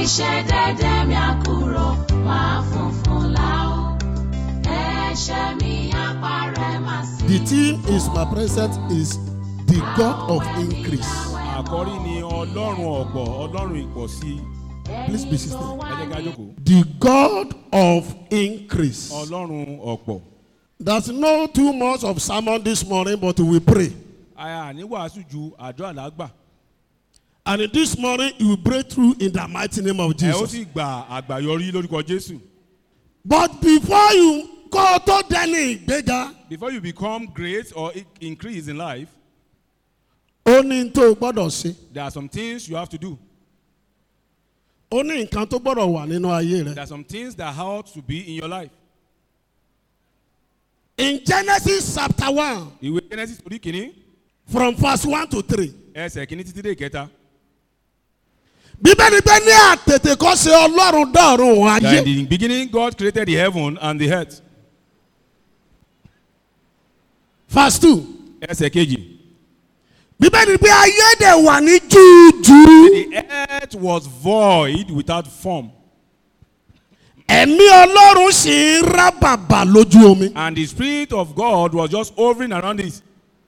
àìṣedédé mi á kúrò máa funfun láò ẹ̀ṣẹ̀ mi á parẹ́ máa sí. The theme is my present is the God of increase. àkọ́rí ni ọlọ́run ọ̀pọ̀ ọlọ́run ìpọ̀sí Please be seated. ẹ jẹ́ ká jókòó The God of increase. ọlọ́run ọ̀pọ̀ There's no too much of sermon this morning, but we pray. àyà ní wàásù ju àjọ àlágbà And this morning, you will break through in the mighty name of ẹ ó Jesus. sì gba àgbàyọrí lórúkọ jésù But before you go to Danny Bega, before you become great or i- increase in life ó ní tó o gbọ́dọ̀ ṣe. there are some things you have to do Ó ní nǹkan tó gbọ́dọ̀ wà nínú ayé there rẹ̀. are some things that ought to be in your life In Genesis chapter 1, ìwé genesis orí kìíní from verse 1 to 3. ẹsẹ̀ kìíní títí dé ìkẹta Bíbélì pé ní àtètè kọ́ ṣe Ọlọ́run dọ̀run òun that in ayé. the beginning God created the heaven and the earth Verse 2. ẹsẹ̀ kejì Bíbélì pé ayé dẹ̀ wà ní júùjù. the earth was void without form Ẹ̀mí Ọlọ́run sì ń rá bàbà lójú omi. and the spirit of God was just hovering around it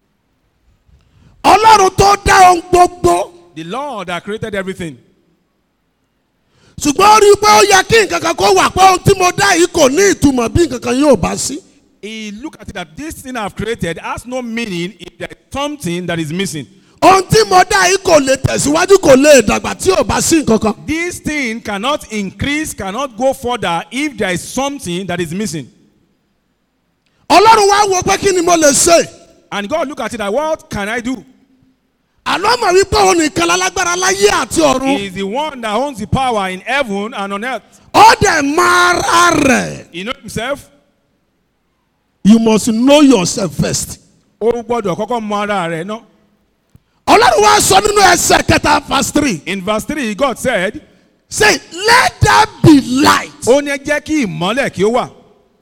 Ọlọ́run tó dá ohun gbogbo. the Lord that created everything Ṣùgbọ́n ó rí i pé ó yẹ kí nǹkan kan kó wà pé ohun tí mo dá yìí kò ní ìtumọ̀ bí nǹkan kan yóò bá sí. he look at it that this thing I've created has no meaning if there is something that is missing. Ohun tí mo dá yìí kò lè tẹ̀síwájú kò lè dàgbà tí ò bá sí nǹkan kan. This thing cannot increase, cannot go further if there is something that is missing. Ọlọ́run wá wo pé kí ni mo lè ṣe. And God look at it like, what can I do? Àlọ́ mọ̀ wípé òun nìkan lálágbára láyé àti He ọ̀run. is the one that owns the power in heaven and on earth. Ó dẹ̀ mọ ara rẹ̀. He knows himself. You must know yourself first. Ó gbọ́dọ̀ kọ́kọ́ mọ ara rẹ̀ náà. Ọlọ́run wá sọ nínú ẹsẹ̀ kẹta verse three. In verse three, God said, Say let there be light. ó ní jẹ́ kí ìmọ́lẹ̀ kí ó wà.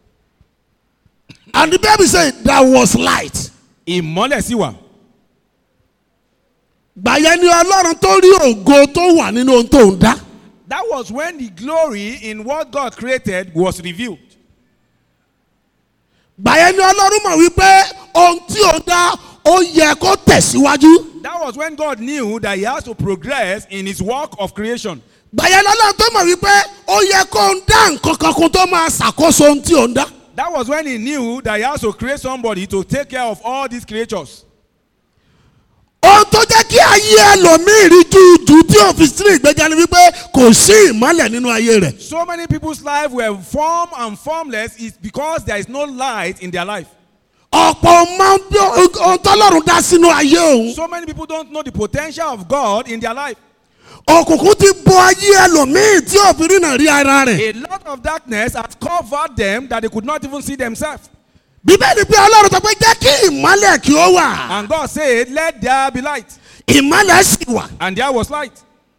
And the baby say there was light. Ìmọ́lẹ̀ sì wà. Gbàyẹn ni Ọlọ́run tó rí ògo tó wà nínú ohun tó ń dá. That was when the glory in what God created was revealed. Gbàyẹn ni Ọlọ́run mọ̀ wípé ohun tí òun dá ó yẹ kó tẹ̀síwájú. That was when God knew that he has to progress in his work of creation. Gbàyẹn ni Ọlọ́run tó mọ̀ wípé ó yẹ kó ń dá nǹkan kan kó tó máa ṣàkóso ohun tí òun dá. That was when he knew that he has to create somebody to take care of all these creatures. Ohun tó jẹ́ kí ayé ẹlòmíì rí jújù tí òfin sí ìgbéga ni wípé kò sí ìmọ́lẹ̀ nínú ayé rẹ̀. So many people's lives were form and formless is because there is no light in their life. Ọ̀pọ̀ máa ń bí ohun tọ́lọ́run dá sínú ayé òun. So many people don't know the potential of God in their life. Òkùnkùn ti bo ayé ẹlòmíì tí òfin rìnà rí ara rẹ̀. A lot of darkness has covered them that they could not even see themselves. Bíbélì pé Ọlọ́run sọ pé jẹ́ kí ìmọ́lẹ̀ kí ó wà. And God said, Let there be light. Ìmọ́lẹ̀ sì wà. And there was light.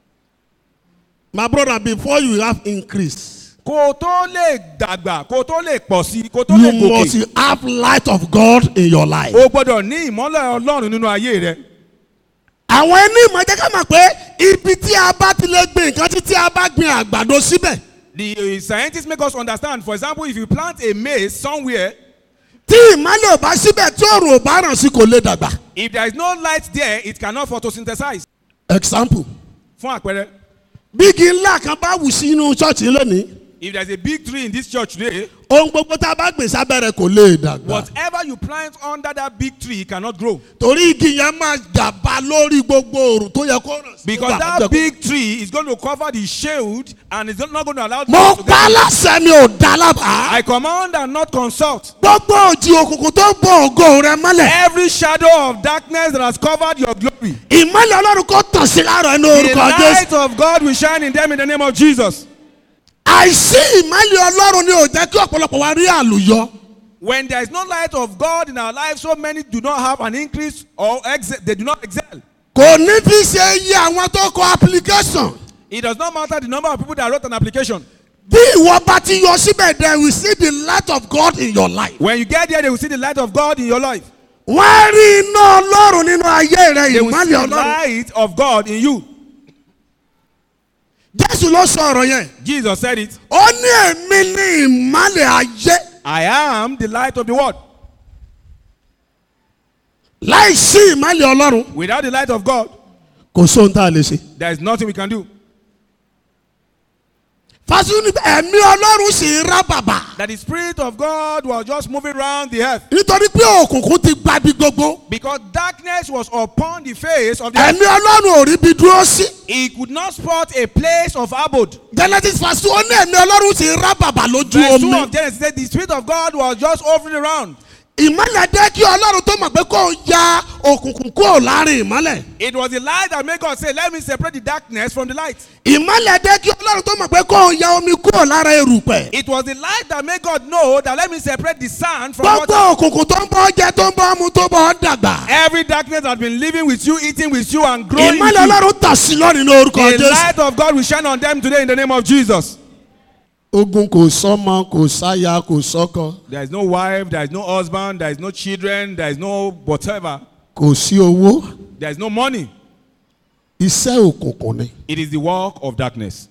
My brother before you have increase. Kó o tó lè dàgbà, kó o tó lè pọ̀ sí, kó o tó You lè gòkè. must have light of God in your life. O gbọ́dọ̀ ní ìmọ́lẹ̀ Ọlọ́run nínú ayé rẹ. Àwọn ẹni ìmọ̀ jẹ́ ká mọ̀ pé ibi tí a bá ti lè gbin nǹkan títí a bá gbin àgbàdo síbẹ̀. The uh, scientists make us understand, for example, if you plant a maize somewhere, Tí ìmọ́lẹ̀ ò bá síbẹ̀ tí òòrùn ò bá ràn sí kò lè dàgbà. if there is no light there, it cannot photosynthesize. Example. Fún àpẹẹrẹ, Bígi ńlá kan bá wù sí inú ṣọ́ọ̀ṣì lónìí. if there is a big tree in this church today, Ohun gbogbo tá a bá gbìn sábẹ́rẹ̀ kò lè dàgbà. whatever you plant under that big tree cannot grow. Torí igi yẹn máa gàba lórí gbogbo òòrùn tó yẹ kó ràn sí. Because Gbogbo that àkójọ. big tree is going to cover the shade and it's not going to allow Mo to pa get- láṣẹ mi ò dá lábàá. I command and not consult. Gbogbo òjì òkùnkùn tó ń bo ògo rẹ mọ́lẹ̀. Every shadow of darkness that has covered your glory. Ìmọ́lẹ̀ Ọlọ́run kò tàn sí láàárọ̀ inú The orúkọ Jésù. light of God will shine in them in the name of Jesus. Àìsí ìmọ́lẹ̀ Ọlọ́run ni ò jẹ́ kí ọ̀pọ̀lọpọ̀ wa rí àlùyọ. When there is no light of God in our lives, so many do not have an increase or excel. They do not excel. Kò ní fi ṣe iye àwọn tó kọ application. It does not matter the number of people that wrote an application. Bí ìwọ bá ti yọ síbẹ̀ there we see the light of God in your life. When you get there, they will see the light of God in your life. Wọ́n á rí iná Ọlọ́run nínú ayé rẹ They will see ìmọ́lẹ̀ the Ọlọ́run. light of God in you. Jésù jésù ló sọ ọ̀rọ̀ yẹn Jesus said it. ó ní èmi ní ìmọ́lẹ̀ ayé I am the light of the world. láì sí ìmọ́lẹ̀ ọlọ́run Without the light of God, kò sóhun tá a lè ṣe. there is nothing we can do. fásitì ẹ̀mí ọlọ́run sì ń rá bàbà That the Spirit of God was just moving around the earth nítorí pé òkùnkùn ti gba bí gbogbo because darkness was upon the face of the earth. ẹ̀mí ọlọ́run ò rí bí dúró sí. He could not spot a place of abode. genesis fásitì ó ní ẹ̀mí ọlọ́run sì ń rá bàbà lójú Verse 2 omi. of Genesis said the Spirit of God was just hovering around. ìmọ́lẹ̀ dé kí ọlọ́run tó mọ̀ pé kó ya òkùnkùn kúrò láàrin ìmọ́lẹ̀. It was the light that made God say, Let me separate the darkness from the light. ìmọ́lẹ̀ dé kí ọlọ́run tó mọ̀ pé kó ya omi kúrò lára erùpẹ̀. It was the light that made God know that let me separate the sand from gbogbo water. òkùnkùn tó ń bọ́ jẹ tó ń bọ́ mu tó bọ́ dàgbà. Every darkness has been living with you, eating with you, and growing with ìmọ́lẹ̀ you. ọlọ́run tà sí lónìí ní orúkọ The jésù. light of God will shine on them today in the name of Jesus. ogun kò sọmọ kò sáya kò sọkọ There is no wife, there is no husband, there is no children, there is no whatever, kò sí owó there is no money. iṣẹ́ òkùnkùn ni. It is the work of darkness.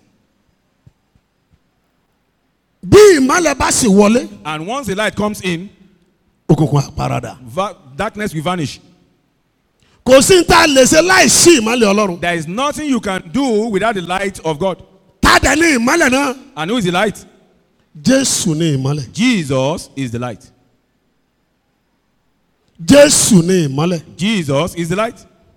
bí ìmọ́lẹ̀ bá sì wọlé And once the light comes in, òkùnkùn àparadà. va- darkness will vanish. kò sí ní tá a lè ṣe láì sí ìmọ́lẹ̀ ọlọ́run. There is nothing you can do without the light of God. tá a dẹ̀ ní ìmọ́lẹ̀ náà. And who is the light? jésù ní ìmọ́lẹ̀. Jesus is the light. jésù ní ìmọ́lẹ̀. Jesus is the light.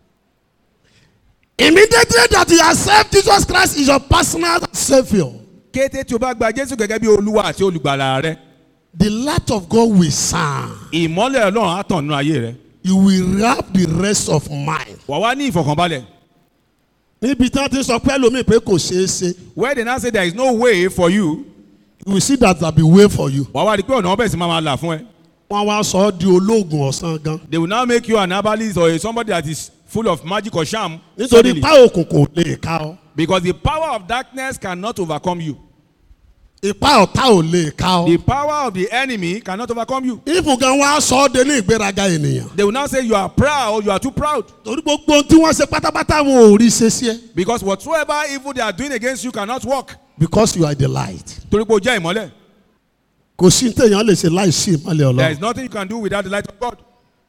immediately that you accept jesus christ is your personal saviour. Kété tí o bá gba Jésù gẹ́gẹ́ bí Olúwa àti olùgbàlà rẹ, the light of God will shine. ìmọ́lẹ̀ Ọlọ́run á tàn nínú ayé rẹ. you will have the rest of mind. Wà wá ní ìfọ̀kànbalẹ̀. níbi tí wọ́n ti sọ pé lómi pé kò ṣeé ṣe Where they now say there is no way for you, you will see that there be way for you. wà wá rí i pé ọ̀nà ọbẹ̀ sì máa máa là fún ẹ. wọ́n wá sọ ọ́ di olóògùn ọ̀sán gan. They will now make you an herbalist or somebody that is full of magic or charm. nítorí suddenly. ipá òkùnkùn ò lè ká ọ. Because the power of darkness cannot overcome you. ipá ọ̀tá ò lè ká The ọ. power of the enemy cannot overcome you. ìfún gan wọ́n á sọ ọ́ de ní ìgbéraga ènìyàn. They will now say you are proud, you are too proud. torí gbogbo ohun tí wọ́n ṣe pátápátá wọn ò rí ṣe sí ẹ. Because whatsoever evil they are doing against you cannot work. because you are the light. Torí pé o jẹ́ ìmọ́lẹ̀. kò sí ní téèyàn lè ṣe láì sí ìmọ̀lẹ̀ There is ọlọ́run. nothing you can do without the light of God.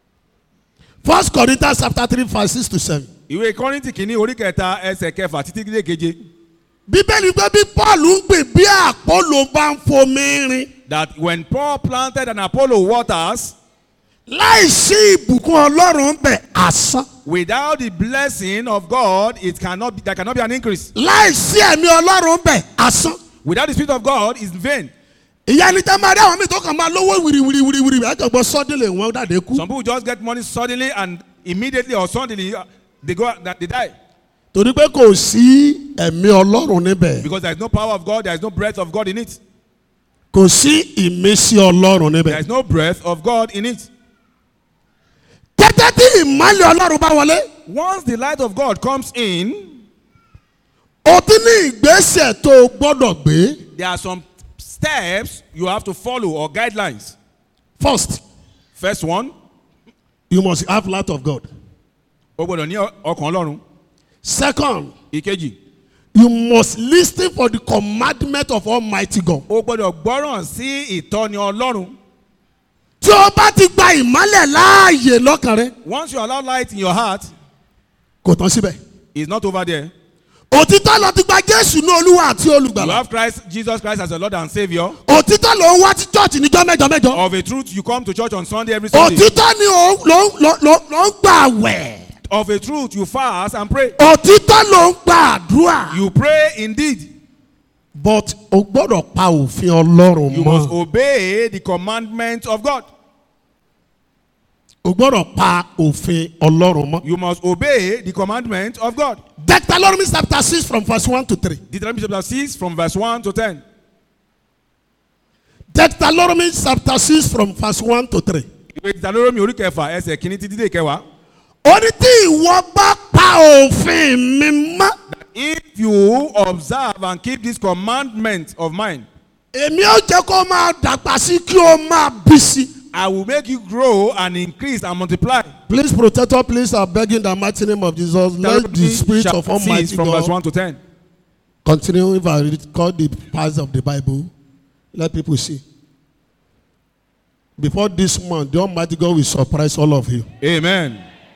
first corinthians chapter three verse six to seven. Ìwé Kọ́ríńtì kìíní orí kẹta ẹsẹ̀ kẹfà títí dé keje. bíbélì pé bí paul ń gbìn bí àpọ́lò bá ń fomi rin That when Paul planted and Apollo waters, láì sí ìbùkún ọlọ́run bẹ̀ asán. without the blessing of God, it cannot be, there cannot be an increase. láì sí ẹ̀mí ọlọ́run bẹ̀ asán. Without the Spirit of God, it's vain. ìyá ni tẹ́ máa rí àwọn míì tó kàn máa lówó wìrìwìrìwìrì ẹ̀jọ̀gbọ́n sọ́dílé wọn dàdé kú. Some people just get money suddenly and immediately or suddenly uh, they go they die torí pé kò sí ẹ̀mí ọlọ́run níbẹ̀ because there is no power of God, there is no breath of God in it. kò sí ìmísí ọlọ́run There níbẹ̀. is no breath of God in it. tẹ́tẹ́ tí ìmọ̀lẹ̀ ọlọ́run bá wọlé Once the light of God comes in, o ti ní ìgbésẹ̀ tó o gbọ́dọ̀ gbé there are some steps you have to follow or guidelines. first First one, you must have light of God o gbọ́dọ̀ ní ọkàn Ọlọ́run. second Ìkejì, you must lis ten for the commandment of almighty God. o gbọ́dọ̀ gbọ́ràn sí ìtọ́ni Ọlọ́run. tí o bá ti gba ìmọ̀lẹ̀ láàyè lọ́kàn rẹ Once you allow light in your heart, kò tán síbẹ̀. it's not over there. òtítọ́ ló ti gba jésù ní olúwa àti You olùgbàlà. have Christ, Jesus Christ as your Lord and Savior. òtítọ́ ló ń wá sí church níjọ́ mẹ́jọ mẹ́jọ. Of a truth, you come to church on Sunday every Sunday. òtítọ́ ni ó ló ló ló ló ń gbà wẹ̀. Of a truth, you fast and pray. òtítọ́ ló ń gba àdúrà. You pray indeed. but o gbọ́dọ̀ pa òfin ọlọ́run You must mọ́. obey the commandments of God. o gbọ́dọ̀ pa òfin ọlọ́run mọ́. You must obey the commandments of God. Deuteronomy chapter six from verse one to three. Deuteronomy chapter 6 from verse 1 to 10. Deuteronomy chapter six from verse one to three. Ìwé Deuteronomy orí kẹfà ẹsẹ̀ kìíní títí dé kẹwàá. ó ní tí ìwọ bá pa òfin mi mọ́. If you observe and keep this commandment of mine, èmi ó jẹ́ kó máa dàgbà sí kí o máa bí sí. I will make you grow and increase and multiply. Please protector please I beg in the mighty name of Jesus let the Deuteronomy spirit of chapter 6 almighty from verse God 1 to 10. Continue if I read, call the parts of the Bible, let people see. Before this month, the Almighty God will surprise all of you. Amen.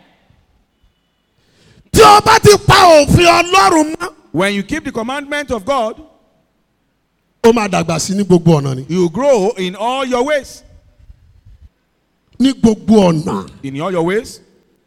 Tí o bá ti pa òfin Ọlọ́run mọ́, When you keep the commandment of God, ó máa dàgbà sí ní gbogbo ọ̀nà ni. you grow in all your ways. Ní gbogbo ọ̀nà. In all your ways.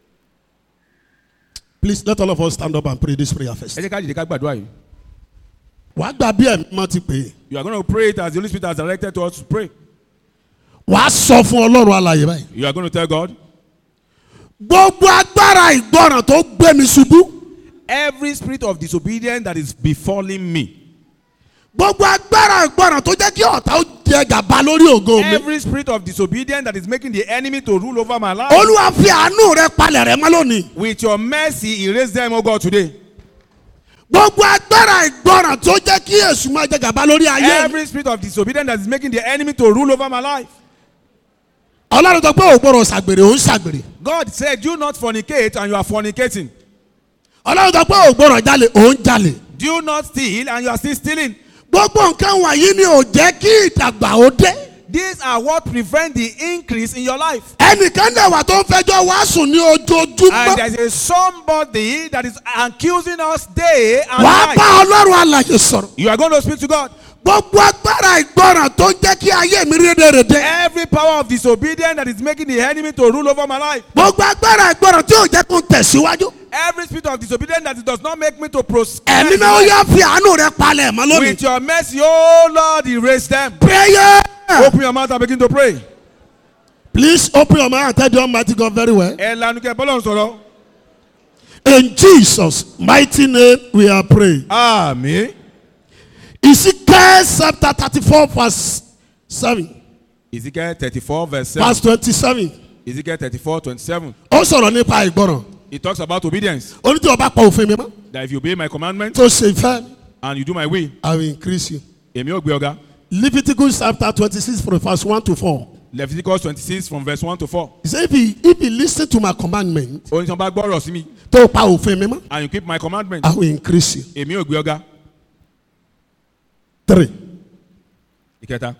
Please let all of us stand up and pray this prayer first. Ẹ jẹ́ ká dìde ká gbàdúrà yìí. Wàá gbà bí ẹ̀mí mọ́ ti pè é. You are going to pray it as the Holy Spirit has directed to us to pray. Wàá sọ fún Ọlọ́run alàyè báyìí. You are going to tell God, Gbogbo agbára ìgbọràn tó gbé mi ṣubú. every spirit of disobedience that is befalling me, Gbogbo agbára ìgbọràn tó jẹ́ kí ọ̀tá ó jẹ gàba lórí ògo mi. every spirit of disobedience that is making the enemy to rule over my life, Olúwa fi àánú rẹ palẹ̀ rẹ mọ́ lónìí. with your mercy, erase them, O God, today. Gbogbo agbára ìgbọràn tó jẹ́ kí èṣù máa jẹ gàba lórí ayé mi. Every spirit of disobedience that is making the enemy to rule over my life. Ọlọ́run sọ pé ògbóró ṣàgbèrè òun ṣàgbèrè. God said, Do not fornicate, and you are fornicating. Ọlọ́run sọ pé ògbóró jalè òun jalè. Do not steal, and you are still stealing. Gbogbo nǹkan wọ̀nyí ni ò jẹ́ kí ìdàgbà ó dé. These are what prevent the increase in your life. Ẹnìkan dẹ̀ wà tó ń fẹjọ́ wàásù ní And ojoojúmọ́. there's a somebody that is accusing us day and Wàá bá night. Ọlọ́run alàyè sọ̀rọ̀. You are going to speak to God. Gbogbo agbára ìgbọràn tó ń jẹ́ kí ayé mi rédèrèdè. Every power of disobedience that is making the enemy to rule over my life. Gbogbo agbára ìgbọràn tí ò jẹ́ kó ń tẹ̀síwájú. Every spirit of disobedience that does not make me to proceed. Ẹ̀mí náà ó yá fi àánú rẹ palẹ̀ mọ́ lónìí. With your mercy, oh Lord, erase them. Prayer. Open your mouth and begin to pray. Please open your mouth and tell the Almighty God very well. Ẹ lanu kẹ bọ́lọ̀ ń sọ̀rọ̀. In Jesus' mighty name we are praying. Àmín. Ezekiel chapter thirty-four verse seven Ezekiel thirty-four verse seven. verse twenty-seven. Ezekiel thirty-four twenty-seven. Ó sọ̀rọ̀ nípa ìgbọràn. It talks about obedience. Ó ní tí o bá pa òfin mi mọ́. That if you obey my commandment Tó ṣe ìfẹ́ mi. and you do my will, I will increase you. èmi ò gbé ọ̀gá. Leviticus chapter twenty-six from verse one to four. Leviticus twenty-six from verse one to four. He said if he if he lis ten to my commandment Oyin tí wọ́n bá gbọ́rọ̀ sí mi tó pa òfin mi mọ́. and you keep my commandment, I will increase you. èmi ò gbé ọ̀gá. Three. Ìkẹta.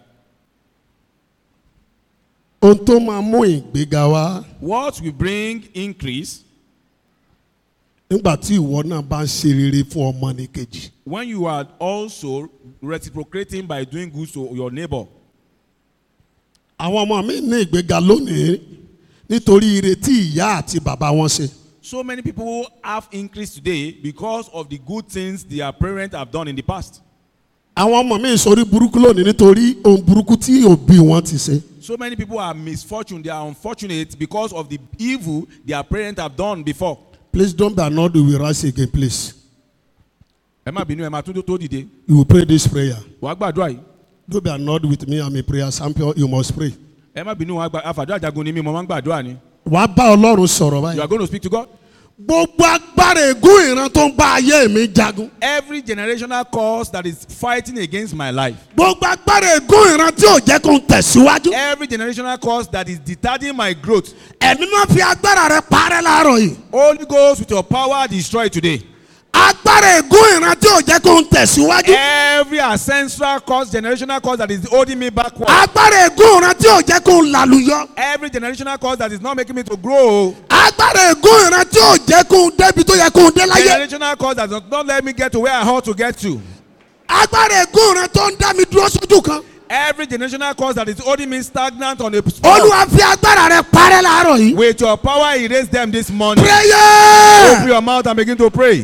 Ohun tó máa mú ìgbéga wá What will bring increase nígbà tí ìwọ náà bá ń ṣe rere fún ọmọnìkejì. when you are also reciprocating by doing good to your neighbor? Àwọn ọmọ mi ní ìgbéga lónìí nítorí ire tí ìyá àti bàbá wọn ṣe. So many people have increase today because of the good things their parents have done in the past. Àwọn ọmọ mi sọrí burúkú lónìí nítorí ohun burúkú tí òbí wọn ti ṣe. So many people are misfortune, they are unfortunate because of the evil their parents have done before. Please don't be annoyed we will rise again please. Ẹ má bínú ẹ máa tún tó dìde. You will pray this prayer. Wàá gbàdúrà yìí. Don't be annoyed with me I'm a prayer champion you must pray. Ẹ má bínú wàá gbà àfàdúrà jagun ni mí mo máa ń gbàdúrà ni. Wàá bá Ọlọ́run sọ̀rọ̀ You báyìí. are going to speak to God. Gbogbo agbára ègún ìran tó ń bá ayé mi jagun. Every generational cause that is fighting against my life. Gbogbo agbára ègún ìran tí ò jẹ́ kó ń tẹ̀síwájú. Every generational cause that is retarding my growth. Ẹ̀mí máa fi agbára rẹ parẹ́ láàárọ̀ yìí. Holy Ghost with your power destroy it today. Agbára ègún ìran tí ò jẹ́ kó ń tẹ̀síwájú. Every ancestral cause, generational cause that is holding me backward. Agbára ègún ìran tí ò jẹ́ kó ń làlùyọ. Every generational cause that is not making me to grow. Agbára ègún ìran tí ò jẹ́ kó ń débi tó yẹ kó ń dé láyé. Generational cause that does not let me get to where I ought to get to. Agbára ègún ìran tó ń dá mi dúró sójú kan. Every generational cause that is holding me stagnant on a spot. Olúwa fi agbára rẹ parẹ́ láàárọ̀ yìí. With your power, erase them this morning. Open Prayer. your mouth and begin to pray.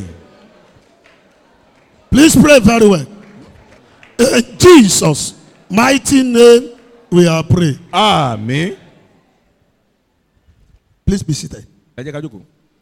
Please pray very well. In Jesus' mighty name we are praying. Àmín. Please be seated. Ẹ jẹ́ ká jókòó.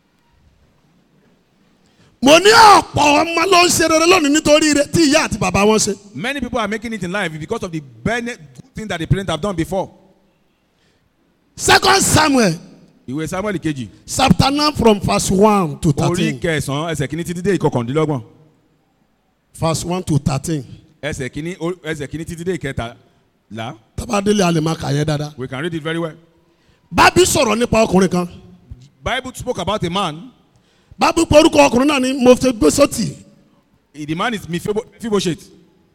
Mo ní ọ̀pọ̀ ọmọ ló ń ṣe rere lónìí nítorí ire tí ìyá àti bàbá wọn ṣe. Many people are making it in life because of the bene- good thing that the parents have done before. Second Samuel Ìwé Samuel kejì. chapter nine from verse one to Orí thirteen. kẹsàn-án ẹsẹ̀ kìíní títí dé ìkọkàndínlọ́gbọ̀n. Verse one to thirteen. Ẹsẹ̀ kìíní ó- ẹsẹ̀ kìíní títí dé ìkẹtàlá. Tabadélé a lè máa kà yẹn dáadáa. We can read it very well. Bábí sọ̀rọ̀ nípa ọkùnrin kan. Bible spoke about a man. Bábí pé orúkọ ọkùnrin náà ni Mọ̀fẹ́gbẹ́sọ̀tì The man is Mephibo- Mephibosheth.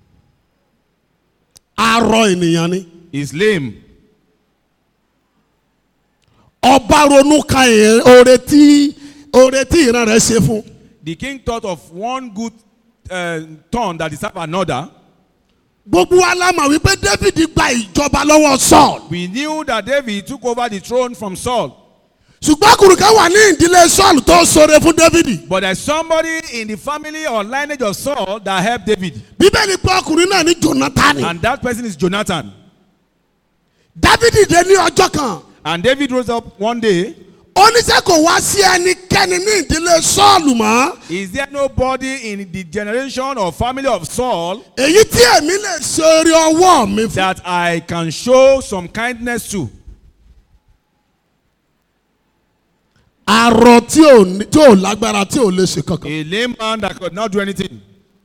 arọ ènìyàn ni He's lame. ọba ronú kan èrè- oore tí oore tí ìran rẹ̀ ṣe fún The king thought of one good uh, turn that deserved another. gbogbo wa la mọ̀ wípé david gba ìjọba lọ́wọ́ saul We knew that David took over the throne from Saul. ṣùgbọ́n kùrùkẹ́ wà ní ìdílé saul tó ṣoore fún david But there's somebody in the family or lineage of Saul that helped David. bíbélì pé ọkùnrin náà ní jonathan And that person is Jonathan. david dé ní ọjọ́ kan And David rose up one day. oníṣẹ́ kò wá sí ẹnikẹ́ni ní ìdílé saul mọ́ Is there nobody in the generation or family of Saul èyí tí èmi lè ṣe orí ọwọ́ mi fún. that I can show some kindness to? arọ tí ò ní- tí ò lágbára tí ò lè ṣe kankan. A lame man that could not do anything.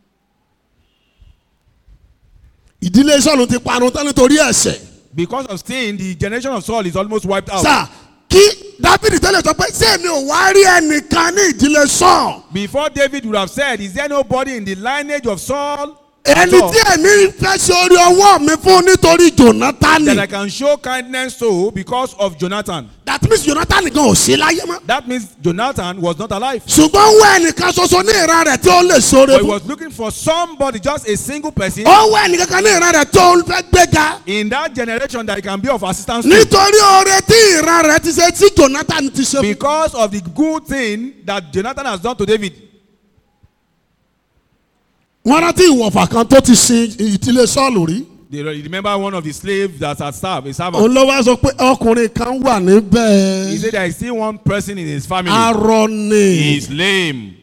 ìdílé sọ́ọ̀lù ti parun tán nítorí ẹ̀ṣẹ̀. Because of sin, the generation of Saul is almost wiped out. sà kí dábìdì tẹ́lẹ̀ sọ pé ṣé èmi ò wá rí ẹnìkan ní ìdílé sọ́ọ̀. Before David would have said, Is there nobody in the lineage of Saul ẹni Saul tí èmi fẹ́ ṣe orí ọwọ́ mi fún nítorí jonathan. that I can show kindness to because of Jonathan? that means jonathan gan ò sí láyé mọ́. That means Jonathan was not alive. ṣùgbọ́n ń wá ẹnìkan ṣoṣo ní ìran rẹ̀ tí ó lè ṣoore But he fún. was looking for somebody, just a single person ó ń wá ẹnìkan ní ìran rẹ̀ tí ó fẹ́ gbéga. in that generation that he can be of assistance to. nítorí oore tí ìran rẹ̀ ti ṣe tí jonathan ti ṣe fún. Because of the good thing that Jonathan has done to David. wọ́n rántí ìwọ̀fà kan tó ti sin ìdílé sọ́ọ̀lù rí. They remember one of the slaves that had served, a servant. olówó á sọ pé ọkùnrin kan wà He níbẹ̀. said there is still one person in his family. arọ ni. He is lame.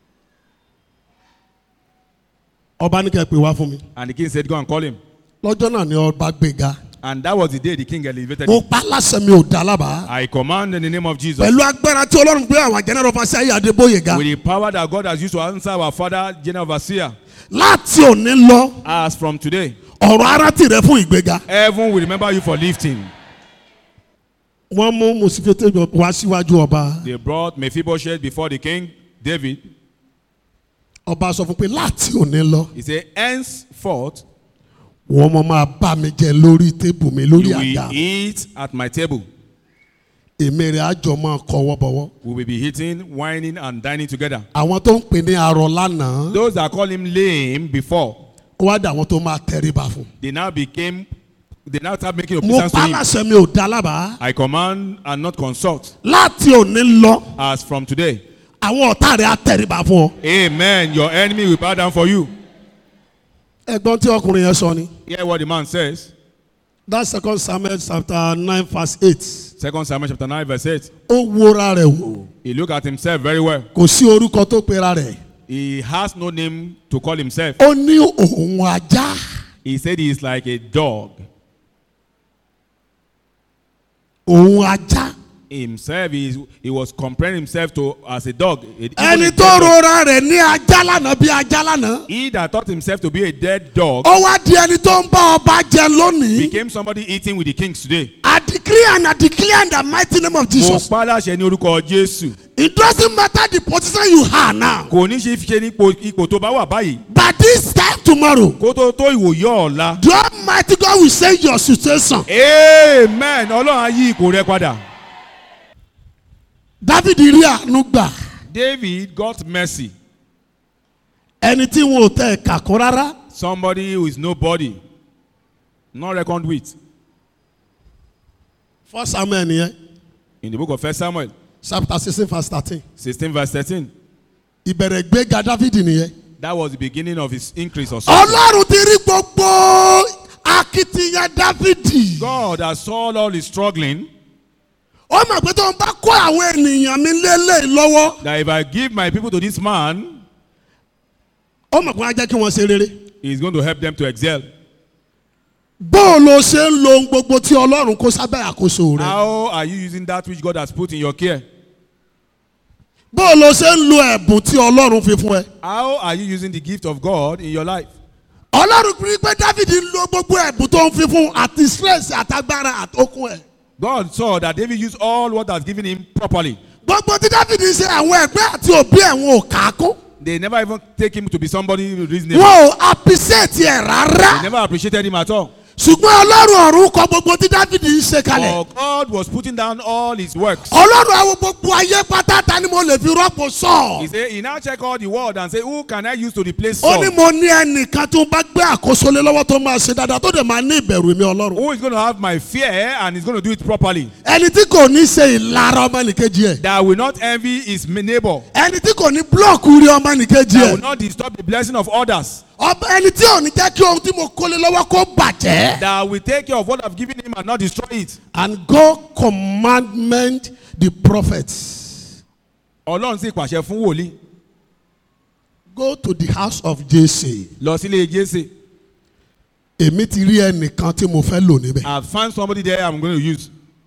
ọba ní kẹ́ pè wá fún mi. And the king said, Go and call him. lọ́jọ́ náà ni ọba gbéga. And that was the day the king elevated mo him. pa láṣẹ mi ò dá lábàá. I command in the name of Jesus. pẹ̀lú agbára tí ọlọ́run gbé àwọn general fásitì ayé adébóyè ga. With the power that God has used to answer our father, General Overseer, láti òní lọ as from today, ọ̀rọ̀ ara tì rẹ fún ìgbéga. heaven will remember you for lifting. wọ́n mú mùsùlùmí wá síwájú ọba. They brought Mephibosheth before the king, David. ọba sọ fún pé láti òní lọ He said, Henceforth, wọ́n mọ máa bá mi jẹ lórí tébù mi lórí you àga. will eat at my table. èmi rẹ̀ àjọ máa kọwọ́ bọ̀wọ́. We will be eating, whining, and dining together. àwọn tó ń pè ní arọ lánàá Those that call him lame before, ó wá dà àwọn tó máa tẹríba fún. they now became, they now start making mo obeisance to pa him. láṣẹ mi ò dá lábàá. I command and not consult. láti òní lọ As from today, àwọn ọ̀tá rẹ̀ á tẹríba fún ọ. Amen. Your enemy will bow down for you. ẹ̀gbọ́n tí ọkùnrin yẹn sọ ni. Hear what the man says. that second samuel chapter nine verse eight. Second Samuel chapter 9, verse 8. ó wóra rẹ̀ wò He looked at himself very well. kò sí orúkọ tó pera rẹ̀. He has no name to call himself. ó ní òun ajá. He said he is like a dog. òun ajá. Himself, he, is, he was comparing himself to as a dog. a- even ẹni a tó dead dog. rora rẹ̀ ní ajá lánàá bí ajá lánàá. He that thought himself to be a dead dog ó wá di ẹni tó ń bá ọba jẹ lónìí. became somebody eating with the kings today. I declare and I declare in the mighty name of Mo Jesus. pa láṣẹ ní orúkọ Jésù. It doesn't matter the position you are now. Kò ní ṣe fi ṣe ní ipò- ipò tó bá wà báyìí. But this time tomorrow, Kó tó tó ìwòye ọ̀la. the Almighty God will change your situation. Amen. Ọlọ́run á yí ipò rẹ padà. David rí àánú gbà. David got mercy. Ẹni tí wọn ò tẹ ẹ̀ka kún rárá. Somebody who is nobody. Not reckoned with. First Samuel nìyẹn. In the book of First Samuel, Chapter sixteen verse thirteen. 16 verse 13. Ìbẹ̀rẹ̀ gbéga David nìyẹn. That was the beginning of his increase or something. Ọlọ́run ti rí gbogbo akitiyan David. God has saw all his struggling. Ó mọ̀ pé tó ń bá kó àwọn ènìyàn mi lélẹ̀ lọ́wọ́. That if I give my people to this man, Ó mọ̀ pé wọ́n á jẹ́ kí wọ́n ṣe rere. he's going to help them to excel. Bó o lo ṣe ń lo ohun gbogbo tí Ọlọ́run kó sábẹ́ àkóso rẹ̀. How are you using that which God has put in your care? Bó o lo ṣe ń lo ẹ̀bùn tí Ọlọ́run fi fún ẹ. How are you using the gift of God in your life? Ọlọ́run rí pé David ń lo gbogbo ẹ̀bùn tó ń fi fún àti stress àtagbára àtòkùn ẹ̀. God saw that David used all what has given him properly. Gbogbo tí David ń ṣe àwọn ẹ̀gbẹ́ àti òbí ẹ̀wọ̀n ò kà á kún. They never even take him to be somebody reasonable. wọn ò appreciate ẹ̀ They rárá never appreciated him at all. ṣùgbọ́n ọlọ́run ọ̀run kọ gbogbo tí dávidi ń ṣe kalẹ̀ For God was putting down all his works. ọlọ́run àwọn gbogbo ayé pátá ta ni mo lè fi rọ́pò He sọ said, he now check all the world and say, who can I use to replace ó Saul? ní mo ní ẹnìkan tó bá gbé àkóso lé lọ́wọ́ tó máa ṣe dáadáa tó dẹ̀ máa ní ìbẹ̀rù mi ọlọ́run Who is going to have my fear and is going to do it properly? ẹni tí kò ní ṣe ìlara ọmọnìkejì ẹ̀ That will not envy his neighbor. ẹni tí kò ní búlọ̀kù rí ọmọnìkejì That ẹ̀ will not disturb the blessing of others. ọba ẹni tí ò ní jẹ́ kí ohun tí mo kó lé lọ́wọ́ kó bàjẹ́. That will take care of what I've given him and not destroy it. and God commandment the prophets Ọlọ́run sì pàṣẹ fún wòlíì go to the house of Jesse lọ sílé Jésè. èmi ti rí ẹnìkan tí mo fẹ́ lò níbẹ̀ I found somebody there I'm going to use.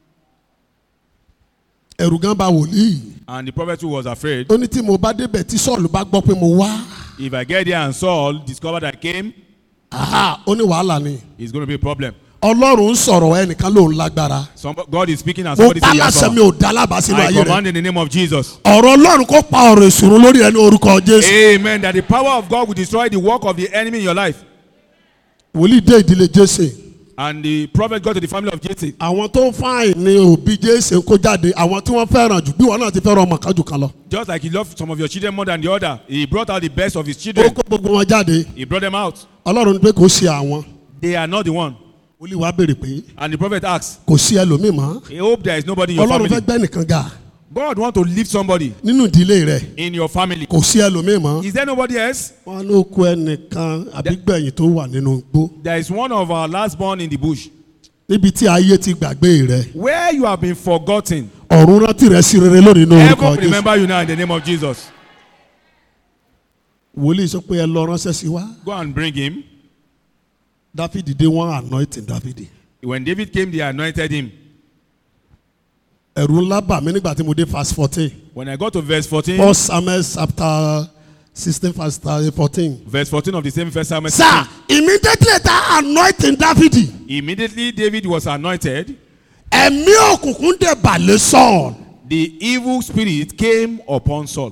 ẹ̀rù gan bà wòlíì And the prophet who was afraid, ó ní tí mo bá débẹ̀ tí Sọ́ọ̀lù bá gbọ́ pé mo wá if I get there and Saul discovered I came, aha ó ní wàhálà ni it's going to be a problem. Ọlọ́run ń sọ̀rọ̀ ẹnìkan lòun lágbára Some, God is speaking and mo somebody pa say yes. láṣẹ mi power. ò dá lábàá sínú I ayé rẹ̀ command in the name of Jesus. ọ̀rọ̀ Ọlọ́run kó pa ọ̀rọ̀ ìṣòro lórí ẹni orúkọ Jésù Amen. That the power of God will destroy the work of the enemy in your life. wòlíì dé ìdílé Jésè And the prophet got to the family of Jesse. àwọn tó ń fáìn ní òbí Jésè kó jáde àwọn tí wọ́n fẹ́ràn jù bí wọn náà ti fẹ́ràn ọmọ kan jù kan lọ Just like he loved some of your children more than the other, he brought out the best of his ó children. kó gbogbo wọn jáde He brought them out. Ọlọ́run ní pé kò sí àwọn They are not the one. wòlíì wa béèrè pé And the prophet asks, kò sí ẹlòmíì mọ́ I hope there is nobody in your ọlọ́run fẹ́ family. gbẹ́ nìkan ga God want to lift somebody nínú ìdílé rẹ̀ in your family. kò sí ẹlòmíì mọ́ Is there nobody else? wọn ló kó ẹnìkan àbí gbẹ̀yìn tó wà nínú igbó There is one of our last born in the bush. níbi tí ayé ti gbàgbé rẹ̀ Where you have been forgotten. ọ̀run rántí rẹ̀ sí rere lónìí ní orúkọ Heaven Jésù remember you now in the name of Jesus. wòlíì sọ pé ẹ lọ ránṣẹ́ sí wa Go and bring him. dáfídì dé wọn anointing dáfídì When David came, they anointed him. ẹ̀rù ńlá bà mí nígbà tí mo dé verse fourteen When I got to verse 14, first Samuel chapter sixteen verse fourteen. verse 14 of the same first Samuel, sir immediately ta anointing dáfídì immediately David was anointed. ẹ̀mí òkùnkùn dẹ̀ balẹ̀ sọ̀n. The evil spirit came upon Saul.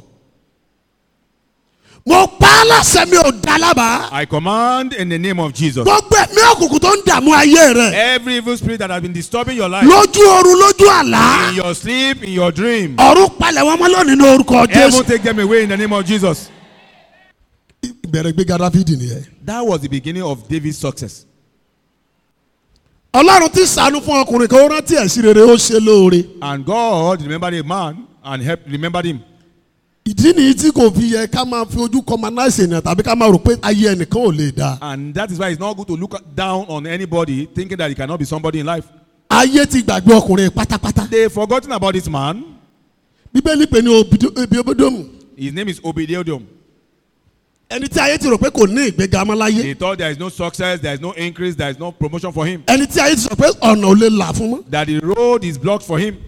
mo pa á láṣẹ mi ò dá lábàá. I command in the name of Jesus. gbogbo ẹ̀mí òkùnkùn tó ń dààmú ayé rẹ̀ Every evil spirit that has been disturbing your life, lójú oorun lójú àlá in your sleep, in your dream, ọ̀run palẹ̀ wọn mọ́ lónìí ní orúkọ heaven jésù. take them away in the name of Jesus. ìbẹ̀rẹ̀ gbéga dáfídì nìyẹn. That was the beginning of David's success. ọlọ́run ti sànú fún ọkùnrin kan ó rántí ẹ̀sìn rere ó ṣe lóore. And God remembered a man and helped remembered him. ìdí nìyí tí kò fi yẹ ká máa fi ojú kọmanáìsì ènìyàn tàbí ká máa rò pé ayé ẹnìkan ò lè dáa. And that is why it's not good to look down on anybody thinking that he cannot be somebody in life. ayé ti gbàgbé ọkùnrin pátápátá. They've forgotten about this man. bíbélì pè ní obi obidomu His name is Obediodom. ẹni tí ayé ti rò pé kò ní ìgbéga mọ́ láyé. They thought there is no success, there is no increase, there is no promotion for him. ẹni tí ayé ti sọ pé ọ̀nà ò lè là fún mọ́. That the road is blocked for him.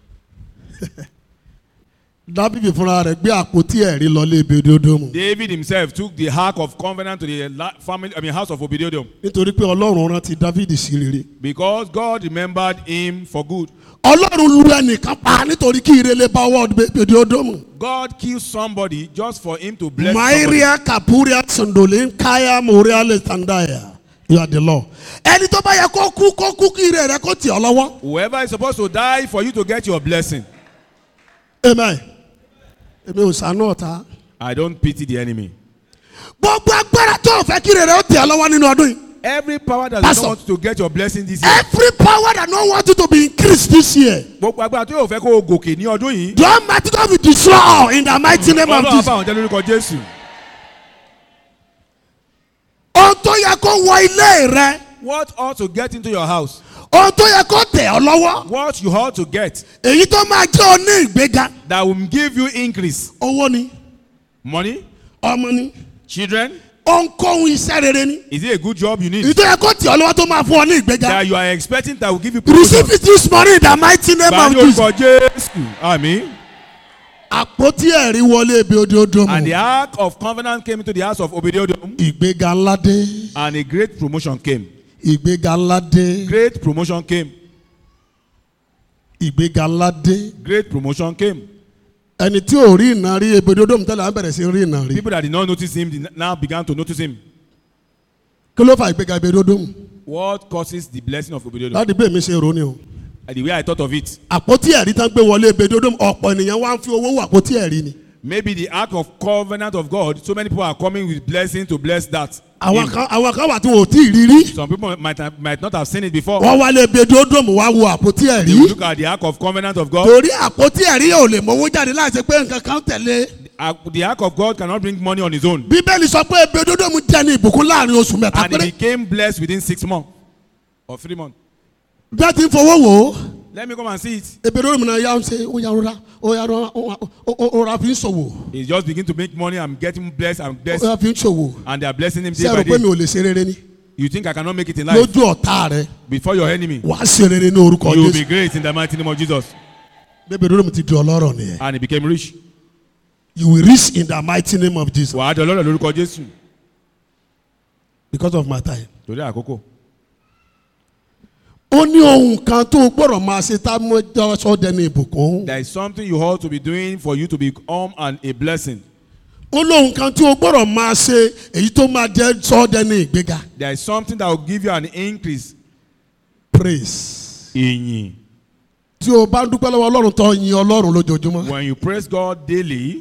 dábìbì fúnra rẹ̀ gbé àpótí ẹ̀rí lọ lé ibi ododomu. David himself took the ark of covenant to the la- family, I mean, house of Obediodom nítorí pé ọlọ́run rántí dávidi sí rere. because God remembered him for good. ọlọ́run lu ẹnìkan pa nítorí kí ìrẹ̀lẹ̀ bá ọwọ́ ibi ododomu. God killed somebody just for him to bless somebody. mairia kapuria sondolin kaya moria letandaya you are the law. ẹni tó bá yẹ kó kú kó kú kí ìrẹ̀ rẹ̀ kó tì ọ́ lọ́wọ́. Whoever is supposed to die for you to get your blessing. amen. èmi ò sànú ọ̀tá. I don't pity the enemy. gbogbo agbára tó o fẹ́ kí ìrẹ̀ rẹ̀ ó tì ọ́ lọ́wọ́ nínú ọdún yìí. Every power that Pastor. does not want you to get your blessing this year. every power that no want you to be increased this year. Gbogbo agbára tó yóò fẹ́ kó o gòkè ní ọdún yìí. the almighty God will destroy all in the mighty name of Ọlọ́run Jesus. bá àwọn jẹ́ lórúkọ Jésù. ohun tó yẹ kó wọ ilé rẹ What ought to get into your house? ohun tó yẹ kó tẹ̀ ọ́ lọ́wọ́ What you ought to get èyí tó máa jẹ́ ọ ní ìgbéga that will give you increase? owó ni Money? ọmọ ni Children? ohunkóhun iṣẹ́ rere ni Is it a good job you èyí need? tó yẹ kó tẹ̀ ọ́ lọ́wọ́ tó máa fún ọ ní ìgbéga That you are expecting that will give you receive promotion? it this morning in the mighty name Bá of ní Jesus orúkọ Jésù. Àmín. àpótí ẹ̀rí wọlé ibi ododo And the mu ark of covenant came into the house of Obediodom ìgbéga ńlá dé and a great promotion came. ìgbéga ńlá dé Great promotion came. ìgbéga ńlá dé Great promotion came. ẹni tí ò rí iná rí ebedodo mi tẹ́lẹ̀ á bẹ̀rẹ̀ sí rí iná rí People that did not notice him did now began to notice him. kí ló fa ìgbéga ebedodo mu What causes the blessing of Obededom? láti bẹ́ẹ̀ mi ṣe rò ní o The way I thought of it. àpótí ẹ̀rí tán gbé wọlé ebedodo mu ọ̀pọ̀ ènìyàn wá ń fi owó wọ àpótí ẹ̀rí ni Maybe the ark of covenant of God. So many people are coming with blessing to bless that. àwọn him. kan àwọn kan wà tí wọn ò tí ì rí rí Some people might have, might not have seen it before. wọ́n wálé ebedodo mu wá wo àpótí ẹ̀rí They will look at the ark of covenant of God. torí àpótí ẹ̀rí ò lè mọ́wó jáde láti pé nǹkan kan tẹ̀lé Ark- The ark of God cannot bring money on his own. bíbélì sọ pé ebedodo mu jẹ́ ní ìbùkún láàrin oṣù mẹ́ta And he péré became blessed within six months or three months. bí wọ́n ti ń fowó wò ó Let me come and see it. ebedodo mu náà yà ń ṣe ó yà rọra ó yà rọra ó rọra fi ń ṣòwò He just begin to make money. I'm getting blessed. I'm ó blessed. yà fi ń ṣòwò And they are blessing him day ṣé ẹ by rò pé mi day. ò lè ṣe rere ni You think I cannot make it in life? lójú ọ̀tá rẹ Before your enemy. wàá ṣe rere ní orúkọ You will be jésù great in the mighty name of Jesus. ebedodo mu ti di ọlọ́rọ̀ nìyẹn And he became rich. you will reach in the mighty name of jesus Wàá dọ̀ lọ́dọ̀ lórúkọ Jésù. because of my time. Torí àkókò. ó ní ohun kan tó o gbọ́dọ̀ máa ṣe tá a mọ jọ́sọ́ dẹni ìbùkún. There is something you ought to be doing for you to become an, a blessing. ó lóhun kan tí o gbọ́dọ̀ máa ṣe èyí tó máa jẹ́ sọ́ dẹni ìgbéga. There is something that will give you an increase. praise. Ìyìn. tí o bá ń dúpẹ́ lọ́wọ́ ọlọ́run tó yin ọlọ́run lójoojúmọ́. When you praise God daily,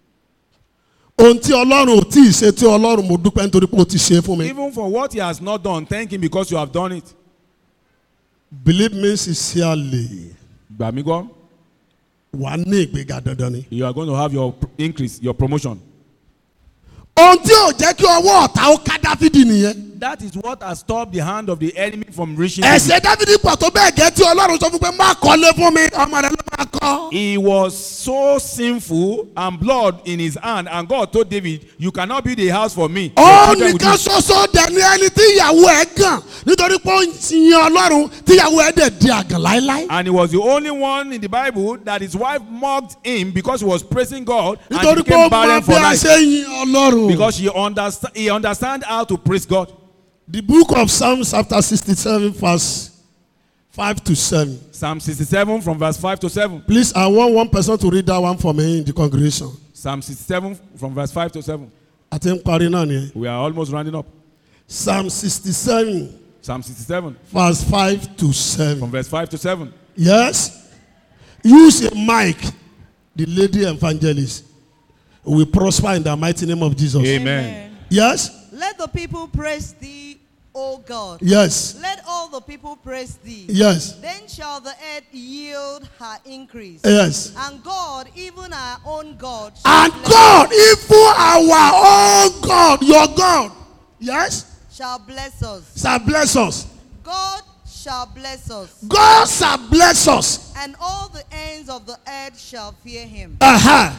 ohun tí ọlọ́run ò tí ì ṣe tí ọlọ́run mo dúpẹ́ nítorí pé o ti ṣe é fún mi. even for what He has not done, thank Him because you have done it. believe me sincerely Gbà mí gbọ́. wà á ní ìgbéga dandan ni. You are going to have your pr- increase, your promotion. ohun tí ò jẹ́ kí ọwọ́ ọ̀tá ó ká dáfídì nìyẹn. That is what has stopped the hand of the enemy from reaching David. ẹ̀sẹ̀ dáfídì pọ̀ tó bẹ́ẹ̀ gẹ́ tí ọlọ́run sọ fún pé má kọ́lé fún mi ọmọ rẹ ló máa kọ́. He was so sinful and blood in his hand, and God told David, You cannot build a house for me. Your ó children will nìkan do- ṣoṣo dẹ̀ ní ẹni tí ìyàwó ẹ̀ gàn nítorí pé ó ń yin ọlọ́run tí ìyàwó ẹ̀ dẹ̀ di àgàn láéláé. And he was the only one in the Bible that his wife mocked him because he was praising God and he nítorí pé ó became mọ barren bí for a life. ṣe yin ọlọ́run. Because he understand he understand how to praise God. the book of psalms chapter sixty-seven verse five to seven. Psalm 67 from verse 5 to 7. please i want one person to read that one for me in the congregation. Psalm 67 from verse 5 to 7. àti ń parí náà nìyẹn. We are almost rounding up. psalm sixty-seven Psalm 67 verse five to from seven. verse 5 to 7. yes use a mic the lady evangelist will prosper in the mighty name of jesus. Amen. yes Let the people praise thee, O God. yes Let all the people praise thee. yes Then shall the earth yield her increase. yes. And God, even our own God, shall And bless, God, even our own God, your God, yes, shall bless us. shall bless us. God shall bless us. God shall bless us. And all the ends of the earth shall fear him. Uh-huh.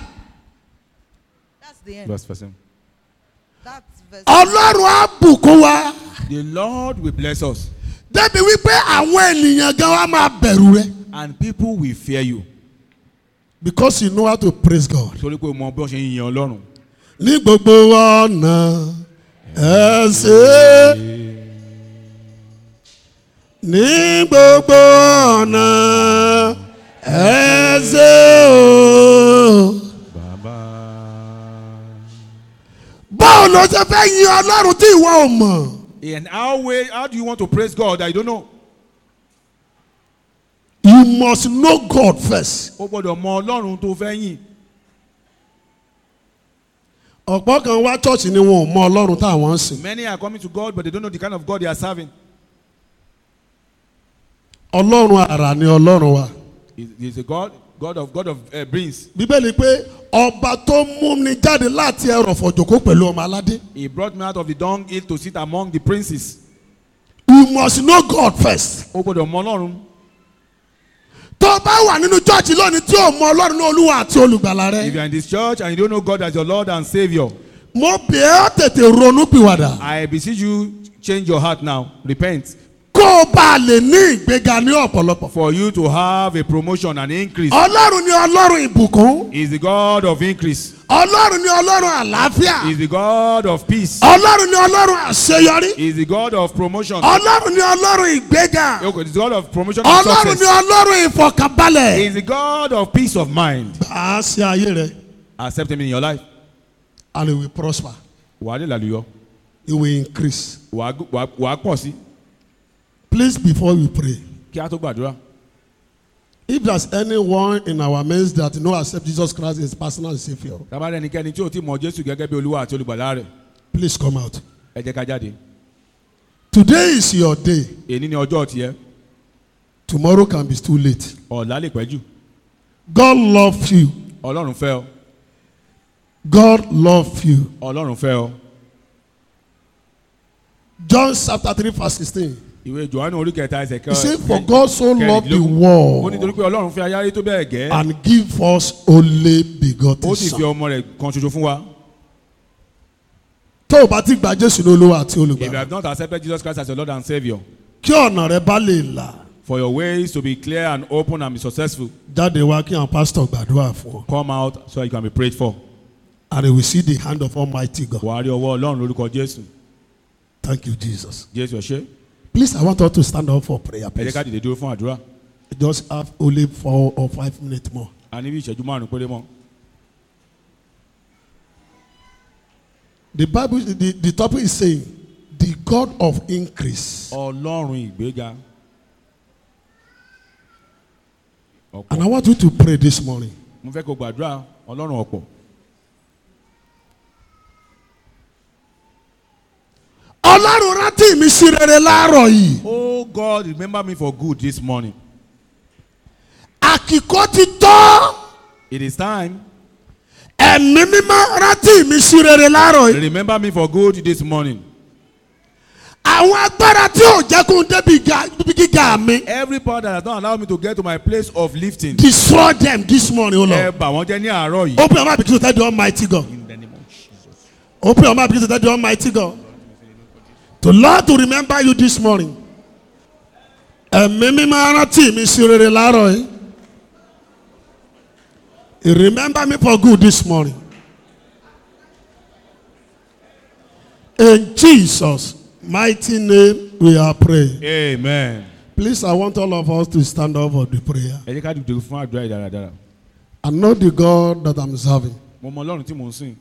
That's the end. Verse 7. That's verse. Ọlọ́run á bùkún wa. The Lord will bless us, Débi wípé àwọn ènìyàn gan wa máa bẹ̀rù rẹ. and people will fear you. Because you know how to praise God. Torí pé o mọ bí wọ́n ṣe ń yan Ọlọ́run. Ní gbogbo ọ̀nà ẹ ṣe. Ní gbogbo ọ̀nà ẹ ṣe o. Bàbá. báwo ló ṣe fẹ́ yin ọlọ́run tí ìwọ ò mọ̀. In how way, how do you want to praise God that you don't know? you must know God first. O gbọ́dọ̀ mọ Ọlọ́run tó fẹ́ yìn. ọ̀pọ̀ kan wá chọ́ọ̀chì ni wọn ò mọ ọlọ́run táwọn ń sìn. Many are coming to God, but they don't know the kind of God they are serving. ọlọ́run àrà ni ọlọ́run wa. He he is a God, God of God of uh, brings. bíbélì pé ọba tó mú ni jáde láti ẹrọ̀fọ̀ jòkó pẹ̀lú ọmọ aládé. He brought me out of the dunghill to sit among the princes. you must know God first. O gbọ́dọ̀ mọ Ọlọ́run. tó o bá wà nínú chọ́ọ̀chì lónìí tí o mọ ọlọ́run ní olúwa àti olùgbàlà If you rẹ. are in this church and you don't know God as your Lord and Savior, mo bẹ̀ ẹ́ tètè ronú pìwàdà. I beseech you, change your heart now. Repent. kó kó o bá a lè ní ìgbéga ní ọ̀pọ̀lọpọ̀. For you to have a promotion and increase. ọlọ́run ni ọlọ́run ìbùkún. Is the God of increase. ọlọ́run ni ọlọ́run àlàáfíà. Is the God of peace. ọlọ́run ni ọlọ́run àṣeyọrí. Is the God of promotion. ọlọ́run ni ọlọ́run ìgbéga. Okay, is the God of promotion and ọlọ́run ni success. ọlọ́run ìfọkànbalẹ̀. Is the God of peace of mind. a ṣe ayé rẹ Accept him in your life. and it will prosper Wà á lè lálùyọ. it will increase. Wà á gò- wà á- wà á pọ̀ sí. please before we pray Kí a tó gbàdúrà. if there is anyone in our midst that no accept Jesus Christ as personal saviour Tábàdà ẹnikẹ́ni tí ò tí mọ Jésù gẹ́gẹ́ bí Olúwa àti olùgbàlà rẹ̀. please come out. Ẹ jẹ́ ká jáde. today is your day Èní ni ọjọ́ tiẹ̀. tomorrow can be too late. Ọ̀la lè pẹ́ jù. God love you Ọlọ́run fẹ́ ọ. God love you. Ọlọ́run fẹ́ ọ. John chapter three verse sixteen Ìwé Jòhánù orí kẹta ẹsẹ̀ he say for God so loved the Ó ní torí world pé Ọlọ́run fẹ́ ayáyé tó bẹ́ẹ̀ gẹ́. and give us only begotten Ó sì fi son. ọmọ rẹ̀ kan ṣoṣo fún wa. tó o bá ti gba Jésù ní olúwa àti If you olùgbàlà have not accepted Jesus Christ as your Lord and Saviour. kí ọ̀nà rẹ bá lè là For your ways to be clear and open and be successful. jáde wá kí àwọn pásítọ̀ gbàdúrà fún ọ Come out so you can be prayed for. and you will see the hand of Almighty God Wà á rí ọwọ́ Ọlọ́run lórúkọ Jésù. thank you Jesus Jésù ẹ ṣé. please I want us to stand up for prayer Ẹ jẹ́ please ká dìde dúró fún àdúrà. just have only four or five minutes more. A ní bí ìṣẹ́jú márùn-ún péré mọ́. The Bible, the, the topic is saying, the God of increase. Ọlọ́run ìgbéga. And Ọ̀pọ̀. I want you to pray this morning. Mo fẹ́ kó gbàdúrà Ọlọ́run ọ̀pọ̀. Ọlọ́run rántí mi sí rere láàárọ̀ yìí. Oh God, remember me for good this morning. Àkìkọ́ ti tọ́. It is time. Ẹ̀mí mímọ́ rántí mi sí rere láàárọ̀ yìí. Remember me for good this morning. Àwọn agbára tí ò jẹ́ kó n débi ga- ibi gíga mi. Every power that has not allowed me to get to my place of lifting. Destroy them this morning, O Ẹ Lord. bà wọ́n jẹ́ ní àárọ̀ yìí. Open your mouth begin to tell the Almighty God. In the name of Jesus. Open your mouth begin to tell the Almighty God. To Lord to remember you this morning. Ẹ̀mí mímọ́ rántí mi sí rere láàárọ̀ yìí. He Remember me for good this morning. In Jesus' mighty name we are praying. Amen. Please, I want all of us to stand up for the prayer. Ẹ jẹ́ ká dìde fún àdúrà yìí dáradára. I know the God that I'm serving Mo mọ Ọlọ́run tí mò ń sìn.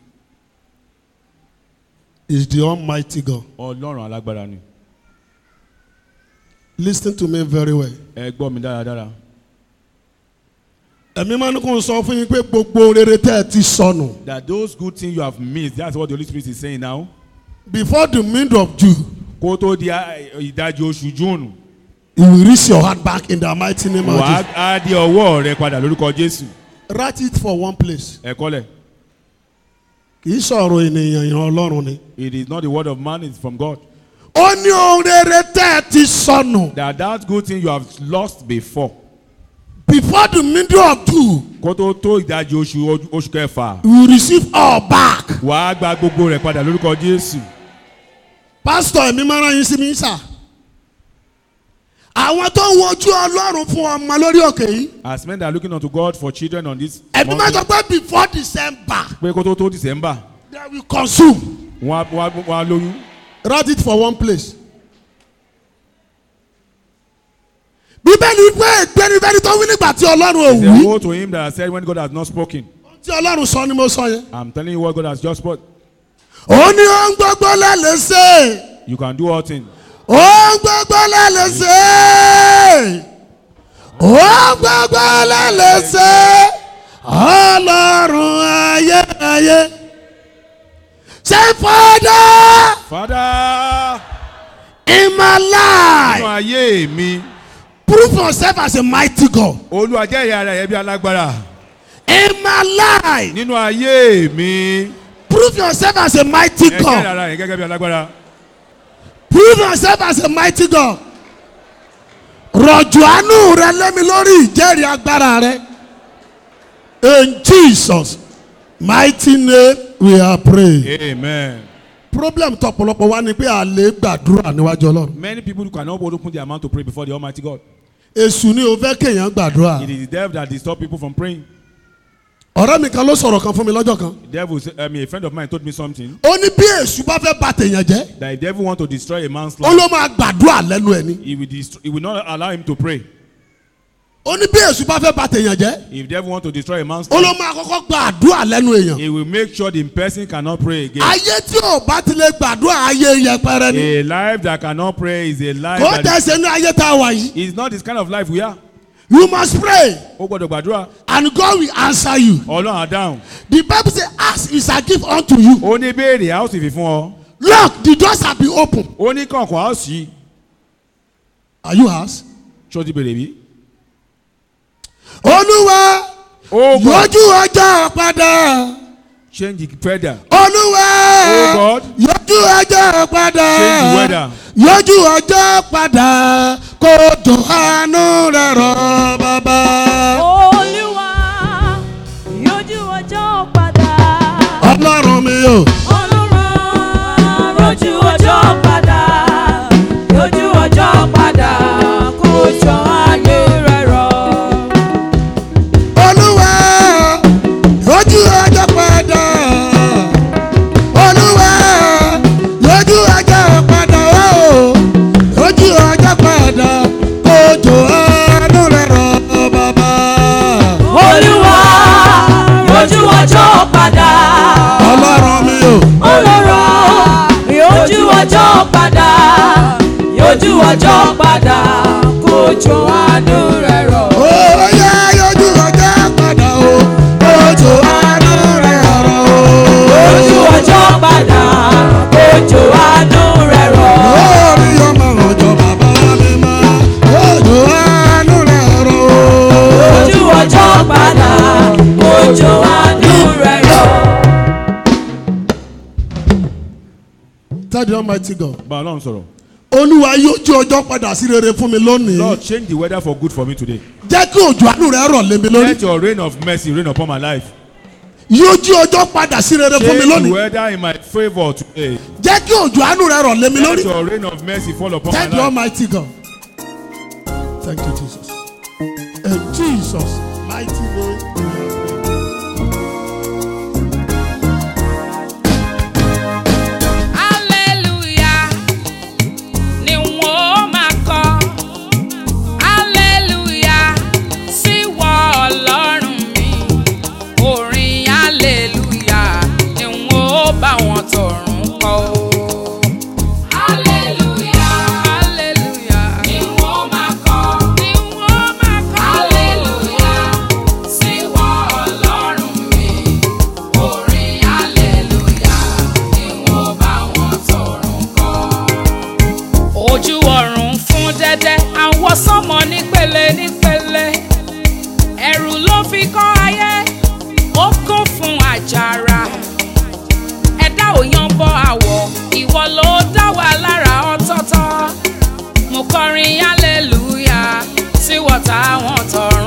is the Almighty God. Ọlọ́run alágbára ni. Listen to me very well. Ẹ gbọ́ mi dáradára. Ẹ̀mí máa ní kó n sọ fún yín pé gbogbo rere tẹ́ ẹ ti sọnù. That those good things you have missed, that's what the Holy Spirit is saying now. Before the middle of June, Kó tó di ah, ìdajì oṣù Júùnù. you will reach your hand back in the mighty name of Wàá Jesus. á di ọwọ́ rẹ padà lórúkọ Jésù. Write it for one place. Ẹ kọ́lẹ̀. Kì í sọ̀rọ̀ ènìyàn yan Ọlọ́run ni. It is not the word of man, it's from God. Ó ní ohun rere tẹ́ ẹ ti sọnù. That that good thing you have lost before. Before the middle of June, Kó tó tó ìdajì oṣù oṣù kẹfà. you will receive all back. Wàá gba gbogbo rẹ̀ padà lórúkọ Jésù. Pásítọ̀ ẹ̀mí máa rán yín sí mi sà. Àwọn tó ń wojú Ọlọ́run fún ọmọ lórí òkè yìí. As men that are looking unto God for children on this Ẹ̀mí máa mountain, sọ pé before December, pé kó tó tó December, they will consume. wọ́n á- wọ́n á- wọ́n á lóyún. Write it for one place. Bíbélì pé ìgbẹ́nifẹ́ni tó wí nígbà tí Ọlọ́run ò It's a wí. woe to him that has said when God has not spoken. Tí Ọlọ́run sọ ni mo sọ yẹn. I'm telling you what God has just spoken. Ó ní ohun gbogbo lẹ́lẹ̀ ṣe. You can do all things. Ohun gbogbo lẹ́lẹ̀ ṣe. Ohun gbogbo lẹ́lẹ̀ ṣe. Ọlọ́run ayérayé. Say father Father, in my nínú life. ayé mi, Prove yourself as a mighty God. Olúwa jẹ́rìí ara rẹ̀ bí alágbára. In my life. Nínú ayé mi, Prove yourself as a mighty ẹ jẹ́rìí God. ara rẹ̀ gẹ́gẹ́ bí alágbára. Prove yourself as a mighty God. Rọ̀jò àánú rẹ lémi lórí ìjẹ́rìí agbára rẹ. In Jesus mighty name we are praying. Amen. problem tọ̀pọ̀lọpọ̀ wa ni pé a lè gbàdúrà níwájú ọlọ́run Many people cannot open their mouth to pray before the Almighty God. èṣù ni o fẹ́ kéèyàn gbàdúrà It is the devil that disturb people from praying. ọ̀rẹ́ mi kan ló sọ̀rọ̀ kan fún mi lọ́jọ́ kan The devil, say- I mean, a friend of mine told me something ó ní bí èṣù bá fẹ́ bà tèèyàn jẹ́ that if the devil want to destroy a man's ó life, ló máa gbàdúrà lẹ́nu ẹ̀ ni he will, dest- he will not allow him to pray. ó ní bí èṣù bá fẹ́ bà tèèyàn jẹ́ If the devil want to destroy a man's ó ló life, máa kọ́kọ́ gbàdúrà lẹ́nu èèyàn he will make sure the person cannot pray again. ayé tí ò bá ti lè gbàdúrà ayé yẹpẹrẹ ni A life that cannot pray is a life kò that tẹ̀sẹ̀ ní ayé tá a wà yìí is not this kind of life we are. you must pray Ó gbọ́dọ̀ gbàdúrà. and God will answer you Ọlọ́run á dáhùn. the bible say ask is a gift unto you Ó ní béèrè a ó sì fi fún ọ. look the doors have been open Ó ní kọ̀ọ̀kan a ó sì. are you asked Ṣó ti béèrè bí? olúwa Oh God, yọjú ọjọ́ padà change the weather. olúwa Oh God. yọjú ọjọ́ padà Change the weather. yọjú ọjọ́ padà kó tó àánú rẹ̀ rọ̀ bàbá. olúwa yójú ọjọ́ padà. ọlọ́run mi o ọlọ́run rojú ọjọ́ padà yójú ọjọ́ padà kó jọ ayé rẹ̀ rọ̀. olúwa yọjú ọjọ́ padà olúwa yọjú ọjọ́ padà o yọjú ọjọ́ padà kó tó àánú rẹ̀ rọ̀ bàbá. olúwa yójú ọjọ́ padà. ọlọ́run mi o. ọlọ́run yójú ọjọ́ padà yójú ọjọ́ padà kó jọ àánú rẹ̀ rọ̀. Oyá yọjú ọjọ́ padà o, ojú àánú rẹ̀ ọ̀rọ̀ o. ojú ọjọ́ padà ojú àánú rẹ̀ rọ̀. Orí ọmọ òjò bàbá mi mọ́, ojú àánú rẹ̀ ọ̀rọ̀ o. ojú ọjọ́ padà ojú àánú rẹ̀ rọ̀. Tell the almighty God. Bá Ọlọ́run sọ̀rọ̀. Olúwa yójú ọjọ́ padà sí rere fún mi lónìí. Lord change the weather for good for me today. Jẹ́ kí òjò àánú rẹ̀ rọ̀ lé mi lórí. Let your rain of mercy rain upon my life. Yójú ọjọ́ padà sí rere fún mi Change the lónìí. weather in my favour today. Jẹ́ kí òjò àánú rẹ̀ rọ̀ lé mi Let lórí. your rain of mercy fall upon my Thank you, life. Almighty God. Thank you, Jesus. In Jesus' mighty name. we have prayed. Hallelujah ni wọ́n máa kọ. Hallelujah sí wọ ọlọ́run mi. Orin hallelujah ni wọ́n bá wọn tọ̀run kọ. Hallelujah hallelujah ni wọ́n máa kọ. Ni wọ́n máa kọ. Hallelujah sí wọ ọlọ́run mi. Orin hallelujah ni wọ́n bá wọn tọ̀run kọ ojú ọ̀run fún dẹ́dẹ́ àwọn sánmọ̀ nípele nípele ẹ̀rù ló fi kọ́ ayé ó kún fún àjàrà ẹ̀dá ò yan bọ́ àwọ̀ ìwọ ló dá wa lára ọ̀tọ̀ọ̀tọ̀ mo kọrin hallelujah sí wọ́tá wọn tọrọ.